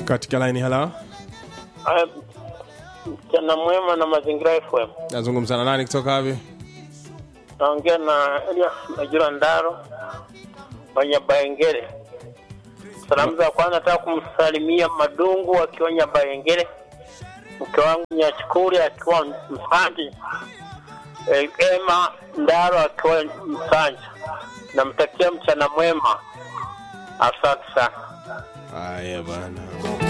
katika laini halo Aya, mchana mwema na mazingira FM. nazungumza na nani kutoka wapi Naongea na Elias Majura Ndaro Wanyabayengere. Salamu za kwanza nataka kumsalimia Madungu akiwa Nyabayengere, mke wangu Nyachukuri akiwa Msandi, Eh, Ema Ndaro akiwa Msanja. Namtakia mchana mwema, asante sana. haya bana